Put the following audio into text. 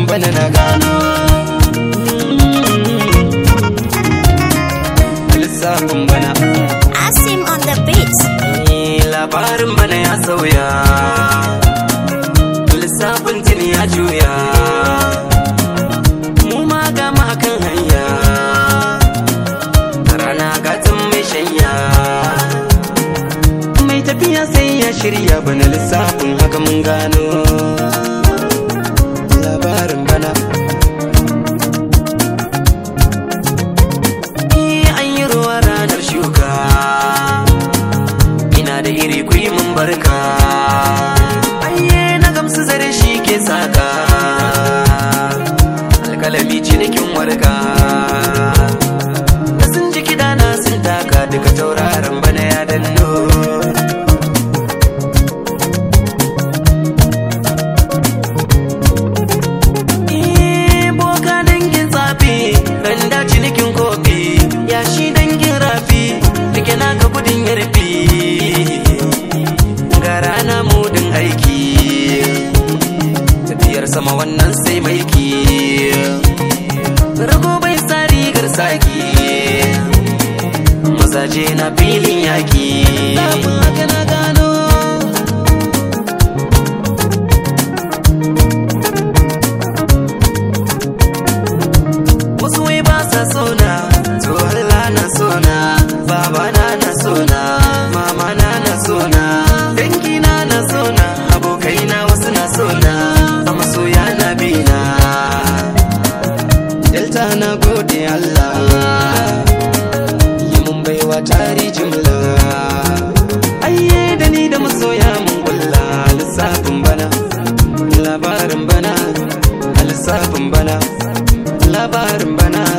bana na gano lissafin bana Asim on the beat. labarin bana ya sauya lissafin tuni ya juya mu ma gama kan hanya rana gatan mai shanya mai tafiya sai ya shirya bana lissafin haka mun gano labarin bana Eh, an yi ruwa ranar shuka ina da iri ku yi mun barka ayye na gamsu zare shi ke saka alkalami cinikin warka da sun ji kidana sun taka duka tauraron bana ya danno Eh, boka dangin tsafi randa cinikin kofi yashi dangin rafi rike naka gudun yarfi ga rana mudin aiki tafiyar sama wannan sai maiki rago bai sa rigar saki mazaje na filin yaki haka na gano wasu wai ba sa sona to Allah na sona baba na na sona mama na na sona dangi na na sona abokai na wasu na sona a masoya na bina delta na gode Allah yi mun baiwa tari jimla ayye da ni da masoya mun kulla lissafin bana labarin bana lissafin bana labarin bana